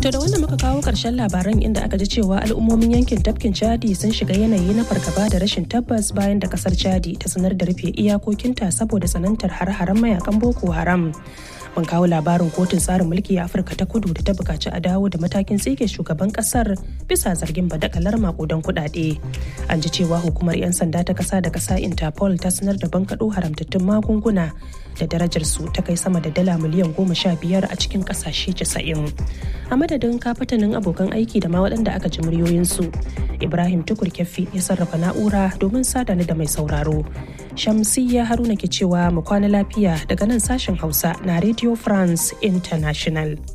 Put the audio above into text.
To da wannan muka kawo ƙarshen labaran inda aka ji cewa al'ummomin yankin tafkin Chadi sun shiga yanayi na fargaba da rashin tabbas bayan da kasar Chadi ta sanar da rufe iyakokinta saboda tsanantar har-haren mayakan Boko Haram. Mun kawo labarin kotun tsarin mulki a Afirka ta kudu da ta bukaci a dawo da matakin tsige shugaban kasar bisa zargin badakalar makudan kuɗaɗe. An ji cewa hukumar 'yan sanda ta kasa da kasa Interpol ta sanar da bankaɗo haramtattun magunguna da darajar su ta kai sama da dala miliyan goma sha biyar a cikin ƙasashe casa'in. A madadin kafatanin abokan aiki da ma waɗanda aka ji muryoyinsu. Ibrahim Tukur Kyaffi ya sarrafa na'ura domin sadani da mai sauraro. Shamsiyya Haruna ke cewa mu kwana lafiya daga nan sashen Hausa na Radio France International.